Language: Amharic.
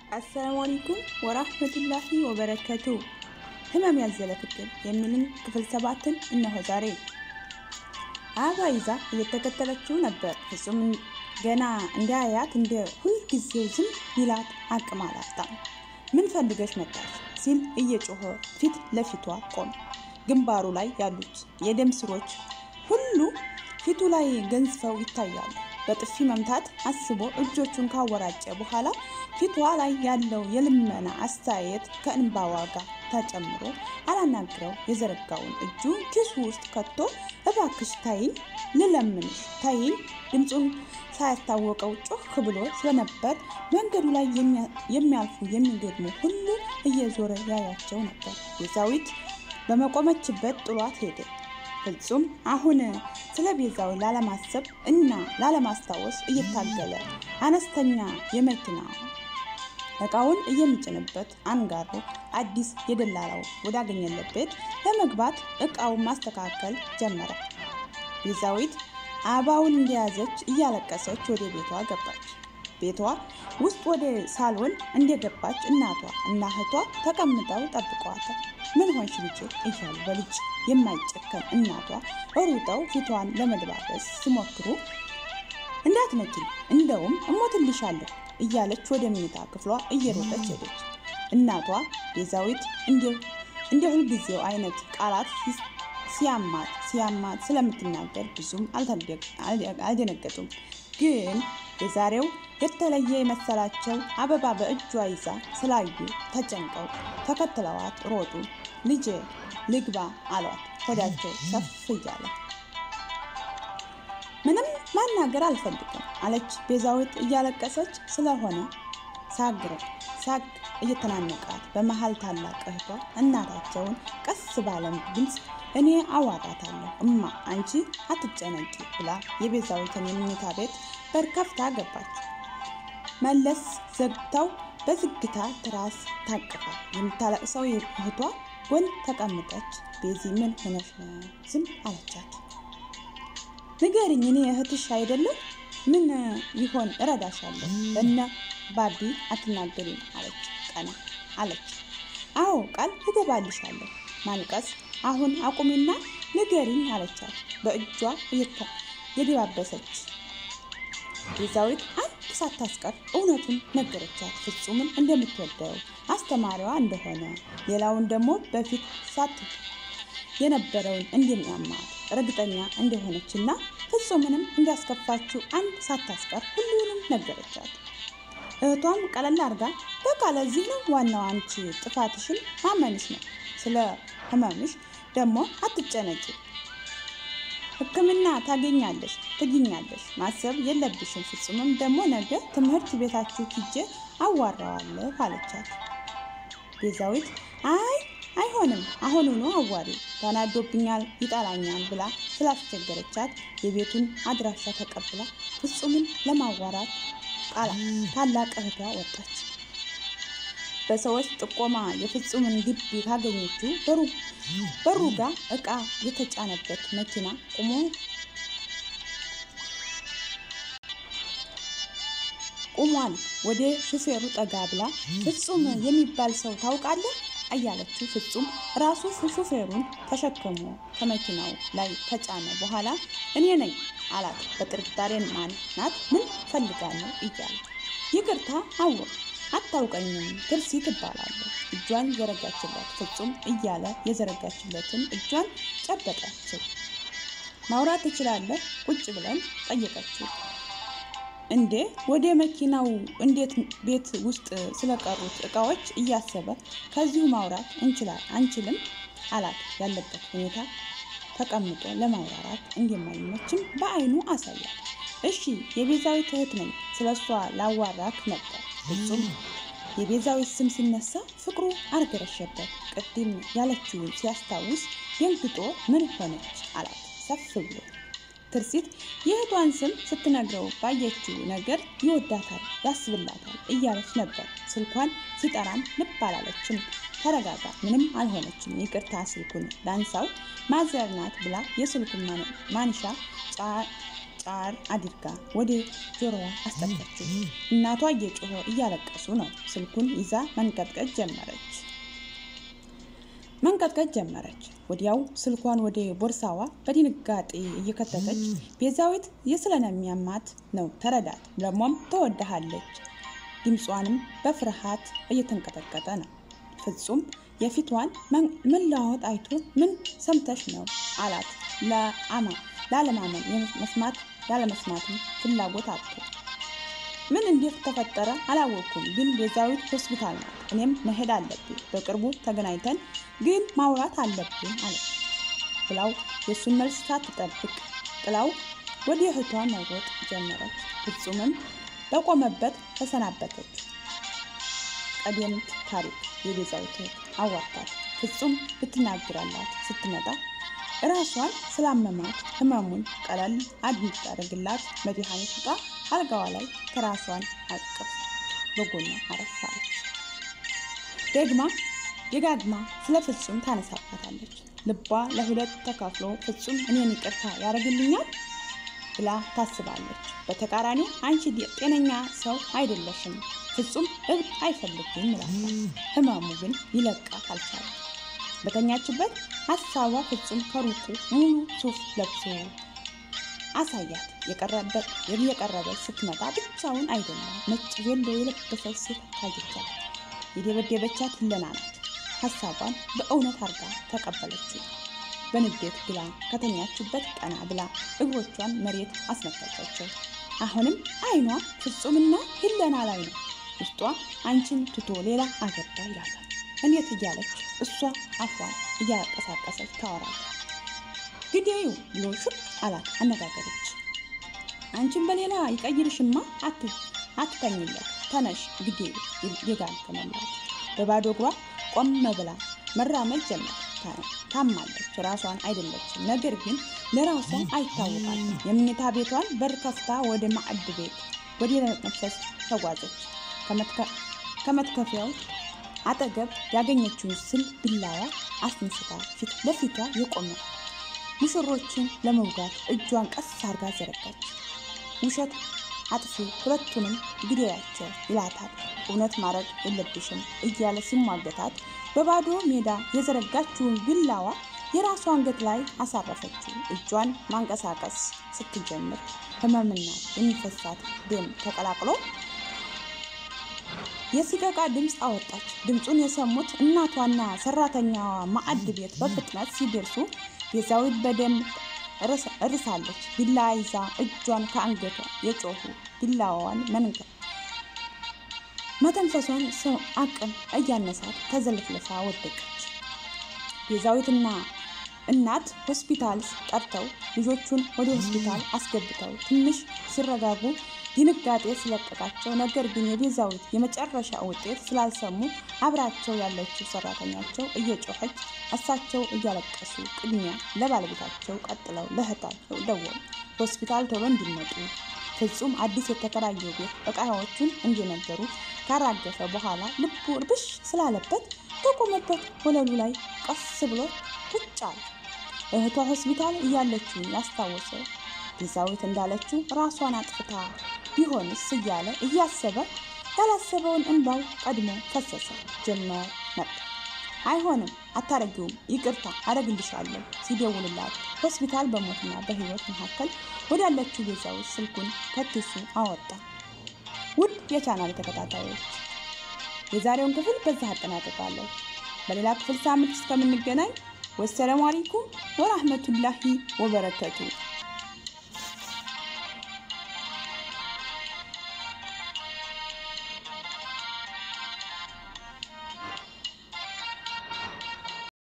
አሰላሙ አለይኩም ወራህመቱላሂ ወበረከቱ። ህመም ያዘለ ፍቅር የሚልን ክፍል ሰባትን እነሆ ዛሬ። አበባ ይዛ እየተከተለችው ነበር። ፍጹም ገና እንዳያያት እንደ ሁልጊዜው ዝም ይላት አቅም አላጣም። ምን ፈልገሽ መጣች ሲል እየጮኸ ፊት ለፊቷ ቆመ። ግንባሩ ላይ ያሉት የደም ስሮች ሁሉ ፊቱ ላይ ገንዝፈው ይታያሉ። በጥፊ መምታት አስቦ እጆቹን ካወራጨ በኋላ ፊቷ ላይ ያለው የልመና አስተያየት ከእንባዋ ጋር ተጨምሮ አላናግረው የዘረጋውን እጁ ኪሱ ውስጥ ከቶ እባክሽ ታይኝ፣ ልለምንሽ ታይኝ። ድምፁን ሳያስታወቀው ጮህ ብሎ ስለነበር መንገዱ ላይ የሚያልፉ የሚገድሙ ሁሉ እየዞረ ያያቸው ነበር። ቤዛዊት በመቆመችበት ጥሏት ሄደ። ፍጹም አሁን ስለ ቤዛዊ ላለማሰብ እና ላለማስታወስ እየታገለ አነስተኛ የመኪና እቃውን የሚጭንበት አንጋሮ አዲስ የደላላው ወዳገኘለት ቤት ለመግባት እቃውን ማስተካከል ጀመረ። ቤዛዊት አበባውን እንደያዘች እያለቀሰች ወደ ቤቷ ገባች። ቤቷ ውስጥ ወደ ሳሎን እንደገባች እናቷ እና እህቷ ተቀምጠው ጠብቀዋታል። ምን ሆንሽ ልጄ እያሉ በልጅ የማይጨከን እናቷ ሩጠው ፊቷን ለመድባበስ ሲሞክሩ እንዳትነቂ እንደውም እሞትልሻለሁ እያለች ወደ መኝታ ክፍሏ እየሮጠች ሄደች። እናቷ ቤዛዊት እንደ ሁልጊዜው አይነት ቃላት ሲያማት ሲያማት ስለምትናገር ብዙም አልደነገጡም። ግን የዛሬው የተለየ የመሰላቸው አበባ በእጇ ይዛ ስላዩ ተጨንቀው ተከትለዋት ሮጡ። ልጄ ልግባ አሏት፣ ሆዳቸው ሰፍ እያለ። ምንም ማናገር አልፈልግም አለች ቤዛዊት እያለቀሰች ስለሆነ ሳግረ ሳግ እየተናነቃት በመሀል ታላቅ እህቷ እናታቸውን ቀስ ባለም ድምፅ እኔ አዋራታለሁ እማ አንቺ አትጨነቂ ብላ የቤዛዊትን የመኝታ ቤት በር ከፍታ ገባች። መለስ ዘግተው በዝግታ ትራስ ታቅፋ የምታለቅሰው እህቷ ጎን ተቀምጠች። ቤዚ ምን ሆነሽ ነው? ዝም አለቻት። ንገሪኝ፣ እኔ እህትሽ አይደለም? ምን ይሆን እረዳሻለሁ። እነ ባቢ አትናገሪም አለች። ቀና አለች። አዎ ቃል እገባልሻለሁ። ማልቀስ አሁን አቁሚና ንገሪኝ አለቻት በእጇ የደባበሰች ቤዛዊት አንድ ሳታስቀር እውነቱን ነገረቻት። ፍጹምን እንደምትወደው አስተማሪዋ እንደሆነ ሌላውን ደግሞ በፊት ሳት የነበረውን እንደሚያማት እርግጠኛ እንደሆነች እና ፍጹምንም እንዲያስከፋችው አንድ ሳታስቀር ሁሉንም ነገረቻት። እህቷም ቀለል አድርጋ በቃ ለዚህ ነው ዋናው አንቺ ጥፋትሽን ማመንሽ ነው። ስለ ህመምሽ ደግሞ አትጨነቂ ሕክምና ታገኛለሽ ትግኛለሽ ማሰብ የለብሽም። ፍጹምም ደግሞ ነገ ትምህርት ቤታችሁ ሂጄ አዋራዋለሁ አለቻት። ቤዛዊት አይ አይሆንም፣ አሁኑኑ አዋሪ ተናዶብኛል፣ ይጠላኛል ብላ ስላስቸገረቻት የቤቱን አድራሻ ተቀብላ ፍጹምን ለማዋራት ቃላ ታላቅ እህቷ ወጣች። በሰዎች ጥቆማ የፍጹምን ግቢ ካገኘችው በሩ ጋር እቃ የተጫነበት መኪና ቆሞ ቆሟል። ወደ ሹፌሩ ጠጋ ብላ ፍጹም የሚባል ሰው ታውቃለህ? እያለችው ፍጹም ራሱ ሹፌሩን ተሸክሞ ከመኪናው ላይ ከጫነ በኋላ እኔ ነኝ አላት። በጥርጣሬ ማን ናት? ምን ፈልጋለሁ? እያለ ይቅርታ አወቅ አታውቀኝም ትርሲት እባላለሁ። እጇን ዘረጋችለት። ፍጹም እያለ የዘረጋችለትን እጇን ጨበጠችው። ማውራት ትችላለህ? ቁጭ ብለን ጠየቀችው። እንዴ ወደ መኪናው እንዴት ቤት ውስጥ ስለቀሩት እቃዎች እያሰበ ከዚሁ ማውራት እንችላል አንችልም አላት። ያለበት ሁኔታ ተቀምጦ ለማውራራት እንደማይመችም በአይኑ አሳያል። እሺ የቤዛዊት እህት ነኝ፣ ስለሷ ላዋራክ ነበር። ፍጹም የቤዛዊት ስም ሲነሳ ፍቅሩ አርገረሸበት። ቅድም ያለችውን ሲያስታውስ ደንግጦ ምን ሆነች አላት ሰፍ ብሎ። ትርሲት የእህቷን ስም ስትነግረው ባየችው ነገር ይወዳታል፣ ያስብላታል እያለች ነበር። ስልኳን ሲጠራም ልብ አላለችም። ተረጋጋ፣ ምንም አልሆነችም፣ ይቅርታ ስልኩን ላንሳው ማዘር ናት ብላ የስልኩን ማንሻ ጫር አድርጋ ወደ ጆሮዋ አስጠጋችው። እናቷ እየጮኸ እያለቀሱ ነው። ስልኩን ይዛ መንቀጥቀጥ ጀመረች መንቀጥቀጥ ጀመረች። ወዲያው ስልኳን ወደ ቦርሳዋ በድንጋጤ እየከተተች ቤዛዊት የስለሚያማት ነው ተረዳት፣ ደግሞም ተወድሃለች። ድምጿንም በፍርሃት እየተንቀጠቀጠ ነው። ፍጹም የፊቷን መለዋወጥ አይቶ ምን ሰምተሽ ነው አላት። ላለማመን መስማት ያለመስማትም ፍላጎት አጥቶ ምን እንዴት ተፈጠረ አላወቅኩም፣ ግን ቤዛዊት ሆስፒታል ናት። እኔም መሄድ አለብኝ። በቅርቡ ተገናኝተን ግን ማውራት አለብን አለች ብላው የእሱን መልስ ሳትጠብቅ ጥላው ወደ እህቷ መሮጥ ጀመረች። ፍጹምም በቆመበት ተሰናበተች። ቀደምት ታሪክ የቤዛዊት አዋርታት ፍጹም ልትናገራላት ስትመጣ እራሷን ስላመማት ህመሙን ቀለል እንድታደርግላት መድኃኒት ዕቃ አልጋዋ ላይ ከራሷን አቅፍ በጎኗ አረፋለች። ደግማ የጋግማ ስለ ፍጹም ታነሳባታለች። ልቧ ለሁለት ተከፍሎ ፍጹም እኔን ይቅርታ ያደርግልኛል ብላ ታስባለች። በተቃራኒው አንቺ ጤነኛ ሰው አይደለሽም፣ ፍጹም እብድ አይፈልግም ይላታል። ህመሙ ግን ሊለቃት አልቻለም። በተኛችበት ሀሳቧ ፍጹም ከሩቁ ሙሉ ሱፍ ለብሶ አሳያት። የቀረበች ስትመጣ ብቻውን አይደለም፣ ነጭ ቬሎ የለበሰች ሴት ታየቻት። የደበደበቻት ህለና ናት። ሀሳቧን በእውነት አርጋ ተቀበለችው። በንዴት ብላ ከተኛችበት ቀና ብላ እግሮቿን መሬት አስነካቻቸው። አሁንም አይኗ ፍጹምና ህለና ላይ ነው። ውስጧ አንቺን ትቶ ሌላ አገባ ይላታል። እንዴት እያለች እሷ አፏን እያቀሳቀሰች ታወራለች። ግዴዩ ብሎ ሹክ አላት አነጋገረች። አንቺን በሌላ ይቀይርሽማ አትተኝለት፣ ተነሽ ግዴዩ የጋገመላት በባዶ እግሯ ቆም ብላ መራመድ ጀመር። ታማለች፣ ራሷን አይደለችም። ነገር ግን ለራሷ አይታወቃትም። የምኝታ ቤቷን በር ከፍታ ወደ ማዕድ ቤት ወደ መፍሰስ ተጓዘች። ከመትከፊያው አጠገብ ያገኘችውን ስል ቢላዋ አስነስታ ፊት ለፊቷ የቆመ ሙሽሮችን ለመውጋት እጇን ቀስ አርጋ ዘረጋች። ውሸት አጥፊ ሁለቱንም ግደያቸው ይላታል። እውነት ማድረግ የለብሽም እያለ ሲሟገታት በባዶ ሜዳ የዘረጋችውን ቢላዋ የራሷ አንገት ላይ አሳረፈችው። እጇን ማንቀሳቀስ ስትጀምር ህመምና የሚፈሳት ደም ተቀላቅሎ የሲቀቃ ድምፅ አወጣች። ድምፁን የሰሙት እናቷና ሰራተኛዋ ማዕድ ቤት በፍጥነት ሲደርሱ ቤዛዊት በደም እርሳለች። ቢላ ይዛ እጇን ከአንገቷ የጮሁ ቢላዋዋን መንገር መተንፈሷን ሰው አቅም እያነሳት ተዘልፍልፋ ወደቀች። ቤዛዊትና እናት ሆስፒታል ጠርተው ልጆቹን ወደ ሆስፒታል አስገብተው ትንሽ ሲረጋጉ ድንጋጤ ስለቀቃቸው፣ ነገር ግን የቤዛዊት የመጨረሻ ውጤት ስላልሰሙ አብራቸው ያለችው ሰራተኛቸው እየጮኸች እሳቸው እያለቀሱ ቅድሚያ ለባለቤታቸው ቀጥለው ለእህታቸው ደወሉ። ሆስፒታል ቶሎ እንዲመጡ ፍጹም አዲስ የተከራየው ቤት እቃዎቹን እንዲነገሩ ካራገፈ በኋላ ልቡ እርብሽ ስላለበት በቆመበት ወለሉ ላይ ቀስ ብሎ ቁጭ አለ። እህቷ ሆስፒታል እያለችው ያስታወሰ ቤዛዊት እንዳለችው ራሷን አጥፍታ ቢሆንስ እያለ እያሰበ ያላሰበውን እንባው ቀድሞ ፈሰሰ ጀመር ነበር። አይሆንም፣ አታረጊውም፣ ይቅርታ አረግልሻለሁ ሲደውልላት ሆስፒታል በሞትና በህይወት መካከል ወዳለችው ቤዛዊት ስልኩን ከኪሱ አወጣ። ውድ የቻናል ተከታታዮች የዛሬውን ክፍል በዛ አጠናቅቃለሁ። በሌላ ክፍል ሳምንት እስከምንገናኝ ወሰላሙ አለይኩም ወራህመቱላሂ ወበረከቱ